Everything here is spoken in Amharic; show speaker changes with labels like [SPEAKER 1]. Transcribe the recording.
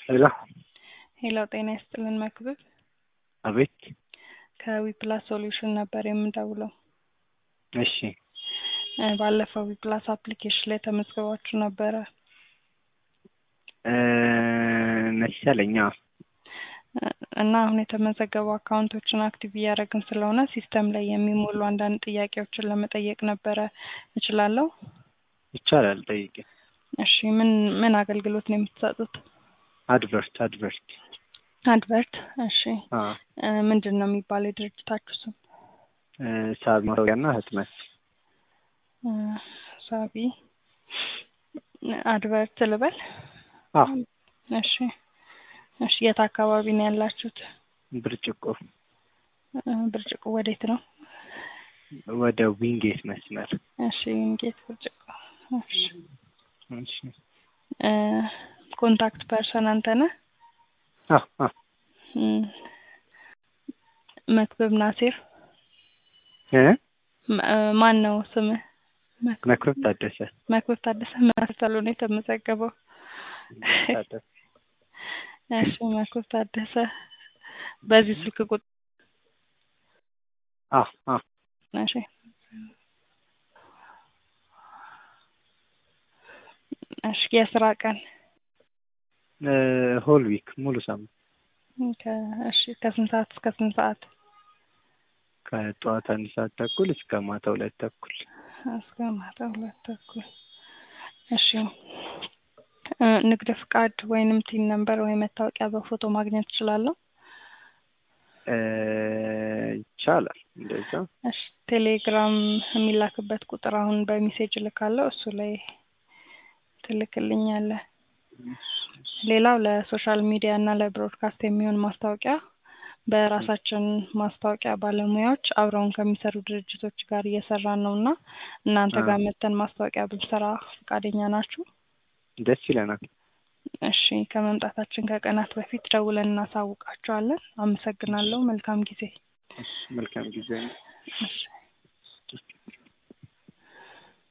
[SPEAKER 1] ሄሎ
[SPEAKER 2] ሄሎ ጤና ይስጥልን መክብብ
[SPEAKER 1] አቤት
[SPEAKER 2] ከዊፕላስ ሶሉሽን ነበር የምደውለው።
[SPEAKER 1] እሺ
[SPEAKER 2] እ ባለፈው ዊፕላስ አፕሊኬሽን ላይ ተመዝግባችሁ ነበረ
[SPEAKER 1] እ መሰለኝ አዎ
[SPEAKER 2] እ እና አሁን የተመዘገቡ አካውንቶችን አክቲቭ እያደረግን ስለሆነ ሲስተም ላይ የሚሞሉ አንዳንድ ጥያቄዎችን ለመጠየቅ ነበረ። እችላለሁ?
[SPEAKER 1] ይቻላል ጠይቄ
[SPEAKER 2] እሺ ምን ምን አገልግሎት ነው የምትሰጡት?
[SPEAKER 1] አድቨርት አድቨርት
[SPEAKER 2] አድቨርት እሺ
[SPEAKER 1] አ
[SPEAKER 2] እ ምንድን ነው የሚባለው የድርጅታችሁ ስም?
[SPEAKER 1] እ ሳቢ ማስታወቂያና ህትመት
[SPEAKER 2] እ ሳቢ አድቨርት ልበል?
[SPEAKER 1] አ
[SPEAKER 2] እሺ እሺ የት አካባቢ ነው ያላችሁት?
[SPEAKER 1] ብርጭቆ
[SPEAKER 2] እ ብርጭቆ ወዴት ነው?
[SPEAKER 1] ወደ ዊንጌት መስመር
[SPEAKER 2] እሺ ዊንጌት ብርጭቆ እሺ
[SPEAKER 1] እሺ
[SPEAKER 2] እ ኮንታክት ፐርሰን አንተ ነህ?
[SPEAKER 1] አ አ
[SPEAKER 2] እም መክብብ ናሲር
[SPEAKER 1] እ
[SPEAKER 2] ም- እ ማን ነው ስምህ? መክብብ
[SPEAKER 1] መክብብ ታደሰ
[SPEAKER 2] መክብብ ታደሰ ምን ተብሎ ነው የተመዘገበው?
[SPEAKER 1] ታደሰ
[SPEAKER 2] እሺ መክብብ ታደሰ በዚህ ስልክ ቁጥር
[SPEAKER 1] አ አ
[SPEAKER 2] እሺ እሺ የስራ ቀን
[SPEAKER 1] እ ሆል ዊክ ሙሉ ሳምንት
[SPEAKER 2] ከ እሺ ከስንት ሰዓት እስከ ስንት ሰዓት?
[SPEAKER 1] ከጠዋት አንድ ሰዓት ተኩል እስከ ማታ ሁለት ተኩል
[SPEAKER 2] እስከ ማታ ሁለት ተኩል እሺ እ ንግድ ፍቃድ ወይንም ቲን ነምበር ወይ መታወቂያ በፎቶ ማግኘት እችላለሁ?
[SPEAKER 1] እ ይቻላል እንደዛ
[SPEAKER 2] እሺ ቴሌግራም የሚላክበት ቁጥር አሁን በሜሴጅ እልካለሁ እሱ ላይ ትልክልኛለህ። ሌላው ለሶሻል ሚዲያ እና ለብሮድካስት የሚሆን ማስታወቂያ በራሳችን ማስታወቂያ ባለሙያዎች አብረውን ከሚሰሩ ድርጅቶች ጋር እየሰራን ነው እና እናንተ
[SPEAKER 1] አ
[SPEAKER 2] ጋር መጥተን ማስታወቂያ ብንሰራ ፈቃደኛ ናችሁ?
[SPEAKER 1] ደስ ይለናል።
[SPEAKER 2] እሺ ከመምጣታችን ከቀናት በፊት ደውለን እናሳውቃችኋለን። አመሰግናለሁ። መልካም ጊዜ።
[SPEAKER 1] እሺ መልካም ጊዜ ነው።
[SPEAKER 2] እሺ